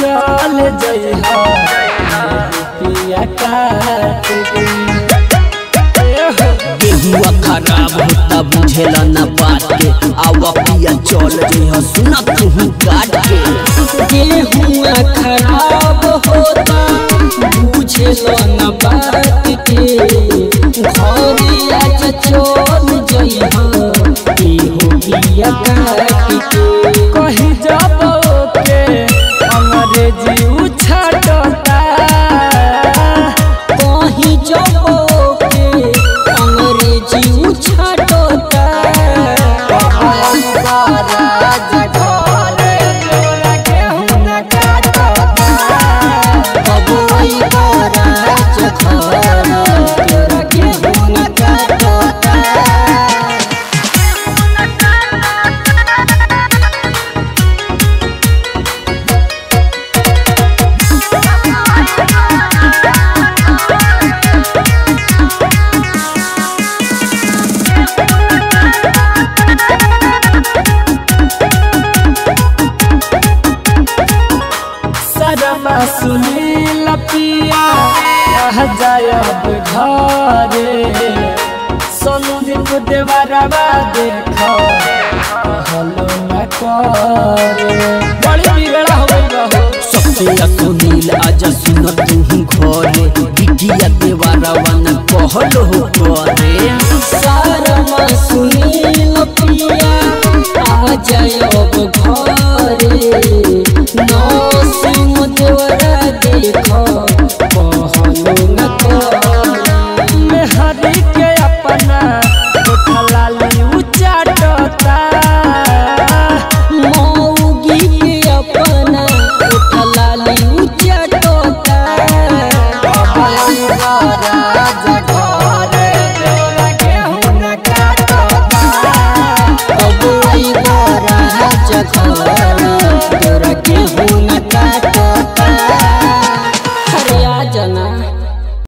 चल जइहा पिया काट के ए हो गेहुआ खराब होता बुझेला न बात के आवा पिया चल जइह सुना तू काट के गेहुआ खराब होता बुझेलो न बात के घरे आज चल जइहा एहो पिया काट के कही जाबो के अंग्रेजी उछाटता कहीं जाबो के अंग्रेजी उछाटता राज घरे तोरा गेहूं न काटता बबुई राज घरे तोरा गेहूं न काटता सरमा सुनील पिया रह जायब घरे संदीप देवरवा देख हलो न करे बड़ी बिगड़ा हो गई बहू सबसे अकुनील आजा सुन तू घरे बिटिया देवारावा न कहलो हो करे सरमा सुनील पिया आ जायब घरे